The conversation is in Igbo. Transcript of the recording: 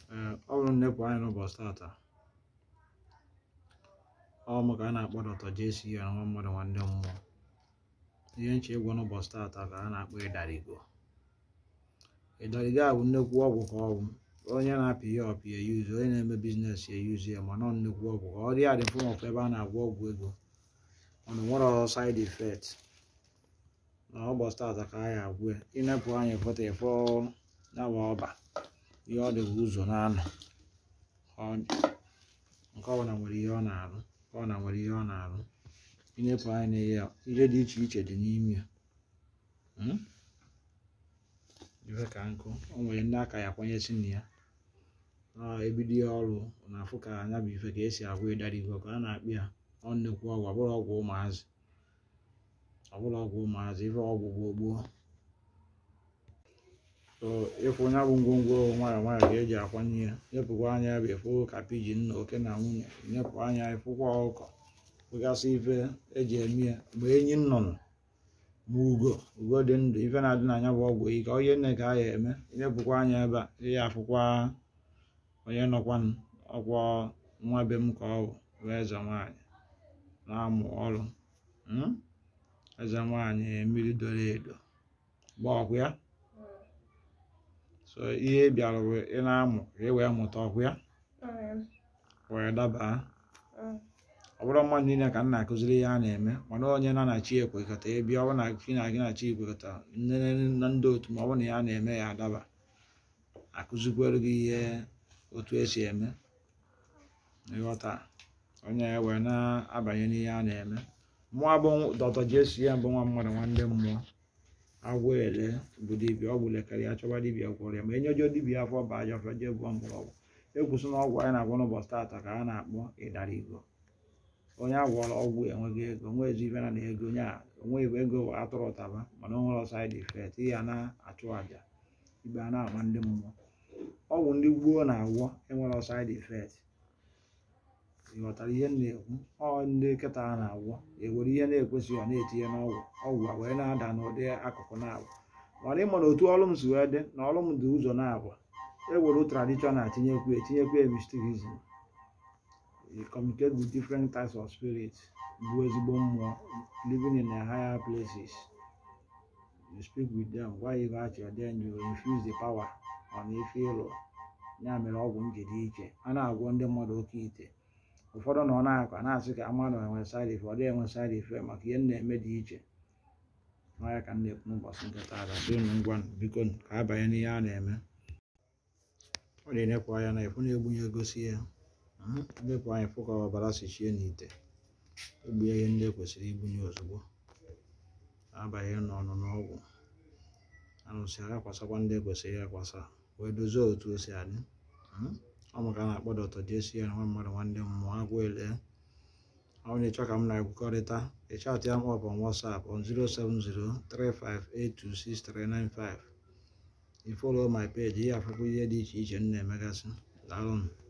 ee ọ bụrụ nnepụ anya n'ụbọchị tata ọ mụ ka a na-akpọ Dr. JCN nwa mmadụ nwanne mmụọ ihe nche ịgwọ n'ụbọchị tata ka a na-akpọ ịdarigo ịdarigo a bụ nnekwu ọgwụ ka ọ bụ onye na-apị ya ọpị ya yuzu onye na-eme biznes ya yuzu ya mana ọ nnekwu ọgwụ ka ọ dị ya dị fọm of ebe a na-agwọ ọgwụ ego mana nwere side effect na ụbọchị tata ka a ya agwụ ya ịnepụ anya foto ịfọ yawa ọba ihe ọ dị bụ ụzọ na-anọ nke ọbụla nwere ihe ọ na-arụ nke ọbụla nwere ihe ọ na-arụ ịnepụ anya na ihe ihe dị iche iche dị n'ime ya ife ka nkụ o nwere ndị aka ya kwanyesi na ya ebido ya ọrụ na-afụ ka anya bụ ife ka esi agwụ ịdarigo ka a na-akpị ya ọ nnekwu ọgwụ ọbụrụ ọgwụ ụmụazị ọbụrụ ọgwụ ụmụazị ife ọgwụ gboo gboo so ịfụ onye bụ ngwongwo nwayọ nwayọ ka eji akwanye ya nyepụkwa anya bụ ịfụ ka pijin na oke na nwunye nyepụ anya ịfụkwa ọkụkọ fụgasị ife eji eme ya mgbe enyi nnụnụ ma ugo ugo dị ndụ ife na-adị n'anya bụ ọgwụ ike onye nne ka a ya eme nyepụkwa anya ebe a ihe afụkwa onye nọkwa ọkwa nwa be m ka ọ bụ bụ eze nwaanyị na-amụ ọrụ eze nwaanyị mmiri doro edo gba ọkụ ya so ihe bịara bụ ị na-amụ ka ị wee mụta ọkụ ya wee dabaa ọ bụrụ mmadụ niile ka m na-akụziri ihe a na-eme mana onye na na chi ekwekọta ịbịa ọ bụ na chi na gị na chi ekwekọta nne na ndị otu ma ọ bụ na ya na-eme ya adaba akụzikwere gị ihe otu esi eme ịghọta onye ya wee na-abanye n'ihe a na-eme mmụọ bụ Dr. JCN bụ nwa mmadụ nwanne mmụọ agwọ ele bụ dibịa ọ bụ lekere ya chọba dibịa gwọrọ ya ma enyejo dibịa afọ ba aja ọfịa jee bụọ mgbọrọgwụ ekwusi na ọgwụ anyị na-agwọ n'ụbọchị tata ka a na-akpọ ịdarigo onye agwọrọ ọgwụ enweghị ego onwe ezi ife na na ego onye a onweghị ego atụrụ ụtaba mana o nwere side effect ihe a na-achụ àjà ibe a na-ama ndị mmụọ ọgwụ ndị gboo na-agwọ enwere side effect ịghọtara ihe m na-ekwu ọ ndị nkịta a na-agwọ ewere ihe na-ekwesịghị ọ na-etinye n'ọgwụ ọgwụ a wee na-ada n'ụdị akụkụ na-abụ mana ịma na otu ọrụ m si wee dị na ọrụ m dị ụzọ na-abụ ewere traditional tinyekwu etinyekwu mysticism you communicate with different types of spirits bụ ezigbo mmụọ living in a higher places you speak with them gwa ya ife achọ then you infuse the power on ife ịlụ ya mere ọgwụ m ji dị iche a na-agwọ ndị mmadụ oke ite ụfọdụ na ọ na-akọ na-asị ka mmadụ enwe side effect ọ dịghị enwe side effect maka ihe m na-eme dị iche n'ọya ka m na-ekwu n'ụbọchị nke taata dịnụ ngwa biko ka a banye n'ihe a na-eme ọ na-enekwa anya na efu na-egbunye egosi ya ndepụ anyị fụ ka ọbara si chie n'ite egbunye ihe ndị kwesịrị igbunye ozugbo abanye n'ọnụ n'ọgwụ anụsị agakwasakwa ndị kwesịrị akwasa wee dozie otu o si adị ọ maka a na-akpọ Dr. JCN nwa mmadụ nwanne mmụọ agwọ ele ọ bụ na ịchọ ka m na-ekwukọrịta ịchatị ya m ọp on WhatsApp on 07035826395 ifolo my page ihe afụkwa ihe dị iche iche m na-emegasị daalụ m